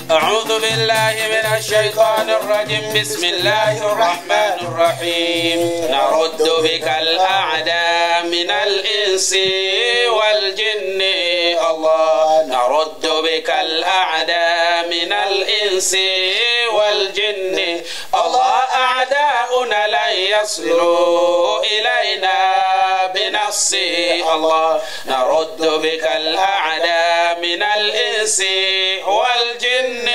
أعوذ بالله من الشيطان الرجيم بسم الله الرحمن الرحيم نرد بك الأعداء من الإنس والجن الله نرد بك الأعداء من الإنس والجن الله أعداؤنا لن يصلوا إلينا بنص الله نرد بك الأعداء من الإنس والجن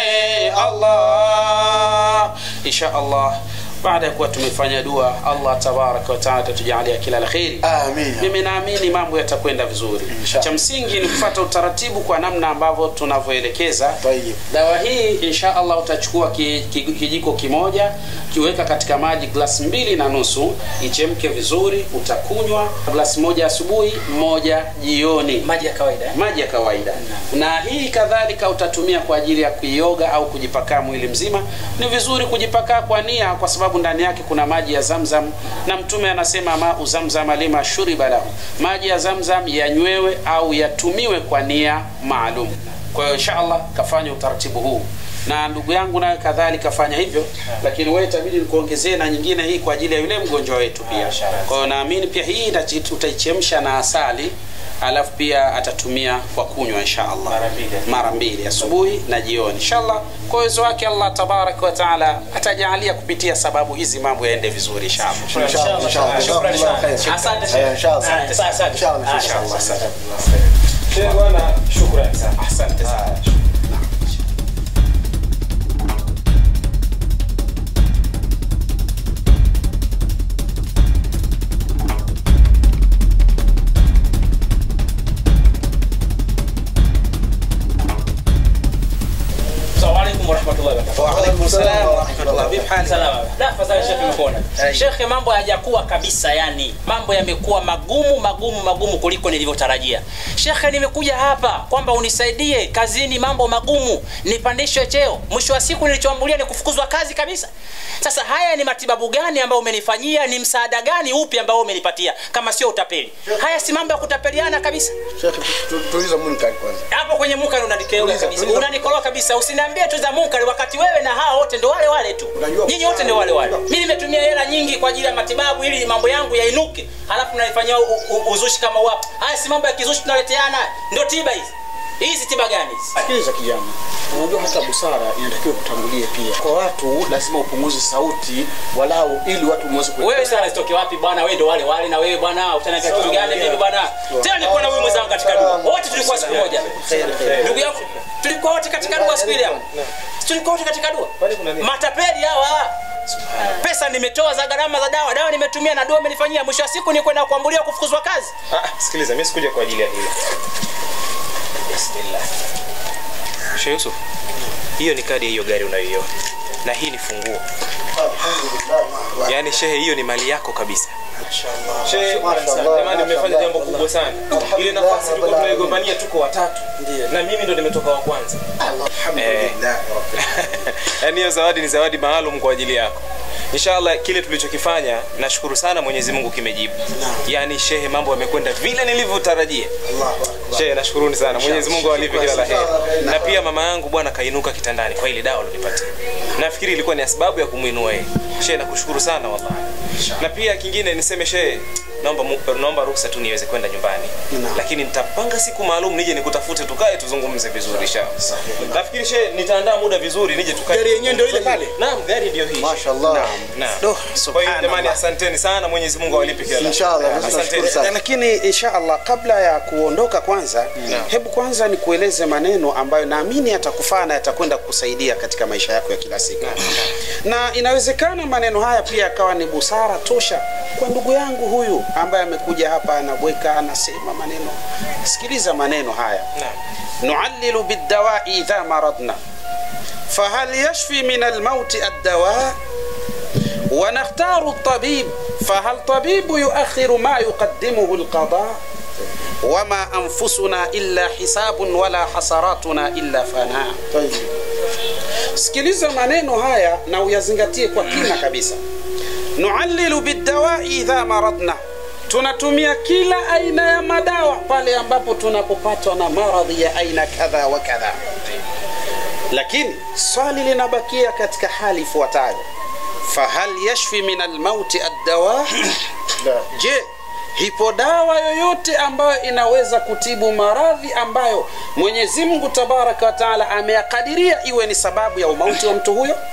الله إن شاء الله baada ya kuwa tumefanya dua allah tabaraka wataala atatujalia kila la kheri Amin. mimi naamini mambo yatakwenda vizuri Inshallah. cha msingi ni kufuata utaratibu kwa namna ambavyo tunavyoelekeza Tayyib. dawa hii insha allah utachukua ki, ki, kijiko kimoja kiweka katika maji glasi mbili na nusu ichemke vizuri utakunywa glasi moja asubuhi moja jioni maji ya kawaida eh? maji ya kawaida na hii kadhalika utatumia kwa ajili ya kuioga au kujipakaa mwili mzima ni vizuri kujipakaa kwa nia kwa sababu ndani yake kuna maji ya zamzam na mtume anasema mau zamzam lima shuriba lahu maji ya zamzam yanywewe au yatumiwe kwa nia maalum kwa hiyo inshallah kafanya utaratibu huu na ndugu yangu naye kadhalika fanya hivyo lakini wewe itabidi nikuongezee na nyingine hii kwa ajili ya yule mgonjwa wetu pia kwa hiyo naamini pia hii itachi- utaichemsha na asali alafu pia atatumia kwa kunywa insha allah Mara mbili. mara mbili asubuhi na jioni inshallah kwa uwezo wake allah tabaraka wa taala atajalia kupitia sababu hizi mambo yaende vizuri inshallah Inshallah, inshallah. Shukrani sana. Inshallah. Asante Eh, Sheikh. inshallah. Ah, asante, asante. Inshallah, Ah, inshallah. asante. Sheikh bwana, shukrani sana. asante sana Assalamu alaikum warahmatullahi wabarakatuh. waalaikum salam warahmatullah vipi hali Salama. Da, fadhali Sheikh nimekuona. Ai. Sheikh mambo hayajakuwa kabisa yani. Mambo yamekuwa magumu magumu magumu kuliko nilivyotarajia. Sheikh nimekuja hapa kwamba unisaidie kazini mambo magumu, nipandishwe cheo. Mwisho wa siku nilichoambulia ni kufukuzwa kazi kabisa. Sasa haya ni matibabu gani ambayo umenifanyia? Ni msaada gani upi ambao umenipatia kama sio utapeli? Haya si mambo ya kutapeliana kabisa. Sheikh, tu- tuliza munkari kwanza. hapo kwenye munkari unanikeuka Tuliza, kabisa tuliza. unanikoroa kabisa usiniambie tu za munkari wakati wewe na hao wote ndo wale wale tu Unajua- nyinyi wote ndo wale wale mimi nimetumia hela nyingi kwa ajili ya matibabu ili mambo yangu yainuke halafu naifanyia u- u- uzushi kama wapo haya si mambo ya kizushi tunaleteana ndio tiba hizi hizi tiba gani hizi Sikiliza kijana, unajua hata busara inatakiwa kutangulie pia. Kwa watu lazima upunguze sauti walau, ili watu mweze kuelewa. wewe sana zitoke wapi bwana wewe ndo wale wale na wewe bwana utaniambia kitu gani mimi bwana tena nilikuwa na wewe mwenzangu katika dua wote tulikuwa siku moja ndugu yangu tulikuwa wote katika dua siku ile hapo tulikuwa wote katika dua Kwani kuna nini? matapeli hawa pesa nimetoa za gharama za dawa dawa nimetumia na dua imenifanyia mwisho wa siku ni kwenda kuambulia kufukuzwa kazi Ah, sikiliza, mimi sikuja kwa ajili ya hilo. Bismillah. Sheikh Yusuf, hiyo ni kadi ya hiyo gari unayoiona na hii ni funguo. Yaani shehe, hiyo ni mali yako kabisa. Shehe, Mashallah. jamani, mmefanya jambo kubwa sana. Ile nafasi tulikuwa tunaigombania tuko watatu, na mimi ndo nimetoka wa kwanza. Eh. Yaani hiyo zawadi ni zawadi maalum kwa ajili yako. Inshallah kile tulichokifanya nashukuru sana Mwenyezi Mungu kimejibu. Yaani shehe, mambo yamekwenda vile nilivyotarajia. Shehe, nashukuruni sana. Mwenyezi Mungu awalipe kila la heri. Na pia mama yangu bwana kainuka kitandani kwa ile dawa alonipatia. Nafikiri ilikuwa ni sababu ya kumuinua yeye. Shehe, nakushukuru sana wallahi. Na pia kingine niseme shehe, naomba mu- naomba ruhusa tu niweze kwenda nyumbani. Lakini nitapanga siku maalum nije nikutafute tukae tuzungumze vizuri inshallah. Nafikiri shehe nitaandaa muda vizuri nije tukae. Gari yenyewe ndio ile pale? Naam, gari ndio hii. Mashallah. Naam. Doh, Kwa hiyo subhanallah. jamani, asanteni sana. Mwenyezi Mungu awalipe kila la heri. Inshallah, sisi tunashukuru Asanteni. sana. lakini insha allah kabla ya kuondoka kwanza Naam. hebu kwanza nikueleze maneno ambayo naamini yatakufaa na yatakwenda kukusaidia katika maisha yako ya kila siku na inawezekana maneno haya pia yakawa ni busara tosha kwa ndugu yangu huyu ambaye amekuja hapa anabweka anasema maneno sikiliza maneno haya Naam. nuallilu bildawai idha maradna fahal yashfi min almauti addawa ونختار الطبيب فهل طبيب يؤخر ما يقدمه القضاء وما أنفسنا إلا حساب ولا حسراتنا إلا فناء Tayyib. sikiliza maneno haya na uyazingatie kwa kina kabisa nuallilu bidawai idha maradna tunatumia kila aina ya madawa pale ambapo tunapopatwa na maradhi ya aina kadha wa kadha lakini swali linabakia katika hali ifuatayo fahal yashfi min almauti addawa je hipo dawa yoyote ambayo inaweza kutibu maradhi ambayo mwenyezi mungu tabaraka wa taala ameyakadiria iwe ni sababu ya umauti wa mtu huyo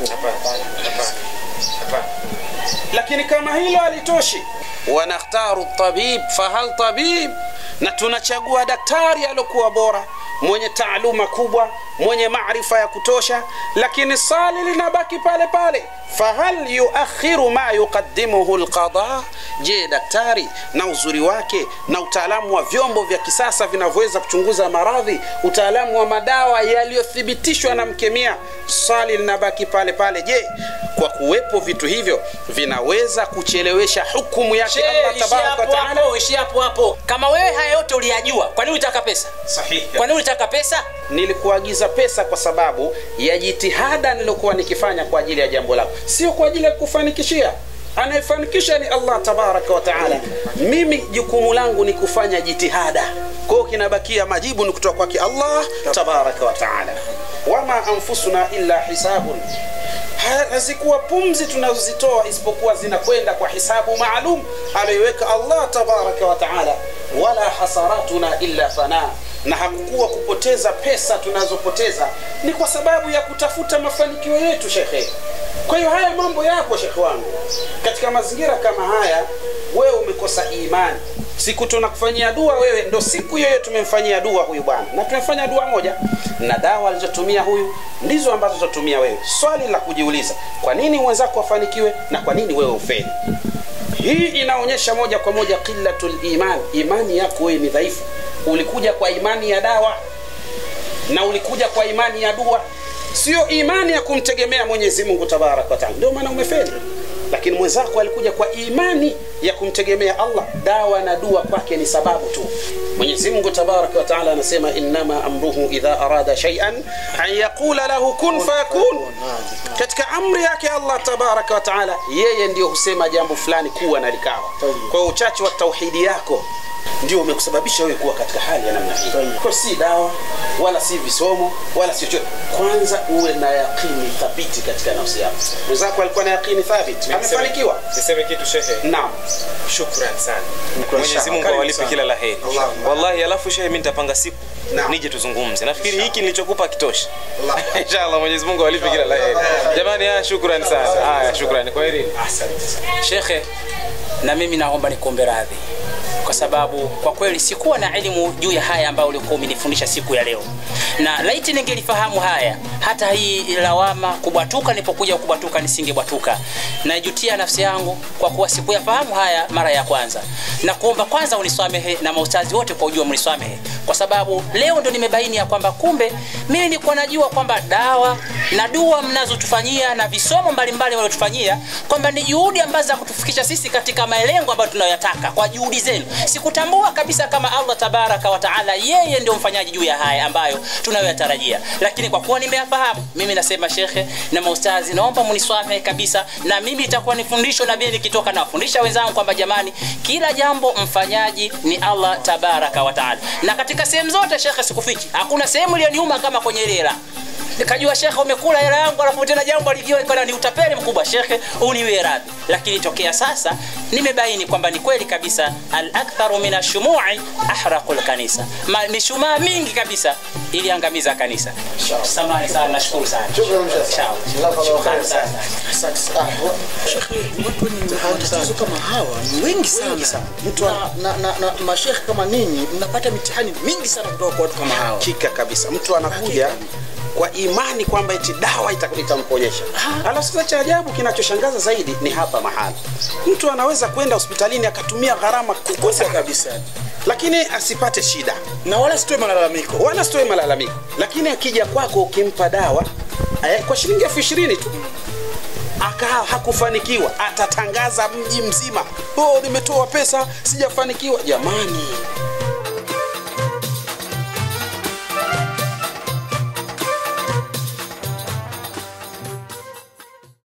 lakini kama hilo halitoshi wanakhtaru tabib fahal tabib na tunachagua daktari aliokuwa bora mwenye taaluma kubwa mwenye maarifa ya kutosha lakini swali linabaki pale pale fahal yuakhiru ma yuqaddimuhu lqada je daktari na uzuri wake na utaalamu wa vyombo vya kisasa vinavyoweza kuchunguza maradhi utaalamu wa madawa yaliyothibitishwa na mkemia swali linabaki pale pale je kwa kuwepo vitu hivyo vinaweza kuchelewesha hukumu yake Shehe, allah ishia tabaraka hapo wataala hapo, ishia hapo hapo. Kama wewe haya yote uliyajua, kwa nini ulitaka pesa? sahihi Kwa nini ulitaka pesa? nilikuagiza pesa kwa sababu ya jitihada nilokuwa nikifanya kwa ajili ya jambo lako sio kwa ajili ya kufanikishia anayefanikisha ni allah tabaraka wa taala mimi jukumu langu ni kufanya jitihada kwa hiyo kinabakia majibu ni kutoka kwake allah tabaraka wa taala wama anfusuna illa hisabun Ha- hazikuwa pumzi tunazozitoa isipokuwa zinakwenda kwa hisabu maalum aliyoiweka allah tabaraka wa taala wala hasaratuna illa fana na hakukuwa kupoteza pesa tunazopoteza ni kwa sababu ya kutafuta mafanikio yetu shekhe kwa hiyo haya mambo yapo shekhe wangu katika mazingira kama haya wewe umekosa imani siku tunakufanyia dua wewe ndo siku hiyo hiyo tumemfanyia dua huyu bwana na tumefanya dua moja na dawa alizotumia huyu ndizo ambazo zotumia wewe swali la kujiuliza kwa nini mwenzako afanikiwe na kwa nini wewe ufeli hii inaonyesha moja kwa moja qillatul iman imani yako wewe ni dhaifu ulikuja kwa imani ya dawa na ulikuja kwa imani ya dua sio imani ya kumtegemea mwenyezi mungu tabaraka wataala ndio maana umefeli lakini mwenzako alikuja kwa imani ya kumtegemea allah dawa na dua kwake ni sababu tu mwenyezi mungu tabaraka wataala anasema innama amruhu idha arada shaian an yaqula lahu kun fayakun katika amri yake allah tabaraka wataala yeye ndio husema jambo fulani kuwa na likawa kwa hiyo uchache wa tauhidi yako ndio umekusababisha wewe kuwa katika hali ya namna hii kwa si dawa wala si visomo wala si chochote kwanza uwe na yaqini thabiti katika nafsi yako mwenzako alikuwa na yaqini thabiti amefanikiwa niseme kitu shehe naam shukran sana mwenyezi mungu Karibu awalipe sana. kila la heri Allahumma. wallahi alafu shehe mi nitapanga siku Naam. nije tuzungumze nafikiri hiki nilichokupa kitosha inshallah mwenyezi mungu awalipe kila la heri jamani haya shukran sana haya shukran kwa heri Shekhe, na mimi naomba nikuombe radhi kwa sababu kwa kweli sikuwa na elimu juu ya haya ambayo ulikuwa umenifundisha siku ya leo, na laiti ningelifahamu haya, hata hii lawama kubwatuka, nilipokuja kubwatuka nisingebwatuka. Naijutia nafsi yangu kwa kuwa sikuyafahamu haya mara ya kwanza, na kuomba kwanza unisamehe na maustazi wote kwa ujua mnisamehe, kwa sababu leo ndo nimebaini ya kwamba kumbe mimi nilikuwa najua kwamba dawa na dua mnazotufanyia na visomo mbalimbali waliotufanyia kwamba ni juhudi ambazo za kutufikisha sisi katika malengo ambayo tunayoyataka kwa juhudi zenu. Sikutambua kabisa kama Allah tabaraka wa taala yeye ndio mfanyaji juu ya haya ambayo tunayoyatarajia, lakini kwa kuwa nimeyafahamu, mimi nasema shekhe na maustazi, naomba mniswamehe kabisa, na mimi itakuwa ni fundisho na mimi nikitoka nawafundisha wenzangu kwamba jamani, kila jambo mfanyaji ni Allah tabaraka wa taala, na katika sehemu zote shekhe, sikufichi, hakuna sehemu iliyoniuma kama kwenye ile hela nikajua shekhe umekula hela yangu alafu tena jambo alivyoekana ni utapeli mkubwa shekhe uniwe radhi lakini tokea sasa nimebaini kwamba ni kweli kabisa al aktharu min ashumui ahraqu lkanisa Ma- mishumaa mingi kabisa iliangamiza kanisa samani sana nashukuru sana Shukran, Sheikh. Inshallah. Jazakallahu Shukrani khairan. sana. Asante sana. Shekhe, watu wenye matatizo kama hawa ni wengi sana. Mtu na, na, na, na mashekhe kama ninyi mnapata mitihani mingi sana kutoka kwa watu kama hawa. hakika kabisa mtu anakuja kwa imani kwamba eti dawa ita- itamponyesha alafu sasa cha ajabu kinachoshangaza zaidi ni hapa mahali mtu anaweza kwenda hospitalini akatumia gharama kubwa Kubwa sana kabisa. lakini asipate shida Na wala sitoe malalamiko. wala sitoe malalamiko lakini akija kwako ukimpa dawa eh, kwa shilingi elfu ishirini tu aka hakufanikiwa atatangaza mji mzima oh, nimetoa pesa sijafanikiwa jamani